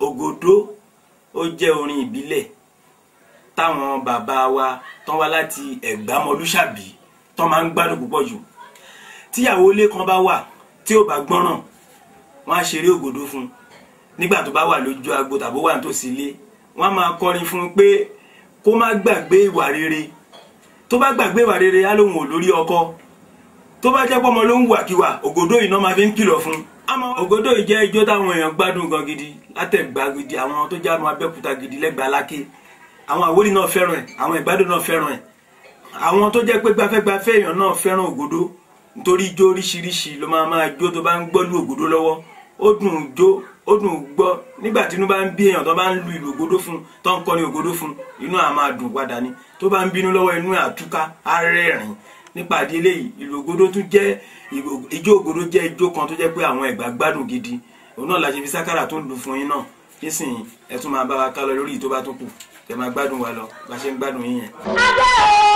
ògòdó ó jẹ́ orin ìbílẹ̀ táwọn bàbá wa tán wá láti ẹ̀gbámọlúṣàbí tán máa ń gbádùn púpọ̀ jù tíyàwó ilé kan bá wà tí ò bá gbọ́ràn wọ́n á ṣeré ògòdó fún un nígbà tó bá wà lójú agbo tàbí wà nítòsí ilé wọ́n á máa kọrin fún un pé kó má gbàgbé ìwà rere tó bá gbàgbé ìwà rere á lóun ò lórí ọkọ tó bá jẹ́ pọ́mọ ló ń wàkiwà ògòdó yìí náà máa fi ń kìlọ̀ fún un àmọ́ ògòdó yìí jẹ́ ijó táwọn èèyàn gbádùn gan gidi látẹ̀gbá gidi àwọn tó jánu abẹ́òkúta gidi lẹ́gbàá lákè àwọn àwórì náà fẹ́ràn ẹ̀ àwọn ìgbádùn náà fẹ́ràn ẹ̀ àwọn tó jẹ́ pé gbafẹ́gbafẹ́ èèyàn náà fẹ́ràn ògòdó nítorí ijó oríṣiríṣi ló máa máa jó tó bá ń gbọ́ lu ògòdó lọ́wọ́ ó dùn jó ó dùn gbọ́ nígbà tí inú bá ń bí èèyàn tó bá ń lu ìlú ògòdó fún tó ń kọrin ògòdó fún inú àá máa dùn padà ni tó bá ń bínú lọ́wọ́ inú àtúká á rẹ́rìn nípa àdé eléyìí ìlú ògòdó tún jẹ́ ijó ògòdó jẹ́ ijó kan tó jẹ́ pé àwọn ẹ̀gbá gbádùn gidi òun náà la ṣe fi sákàrà tó ń lù fún yín náà nísìnyí ẹ tún máa bá wa ká lọ lórí ìtó bá tún kù kẹ máa gbádùn wa lọ bá ṣe ń gbádùn yín yẹn. adé o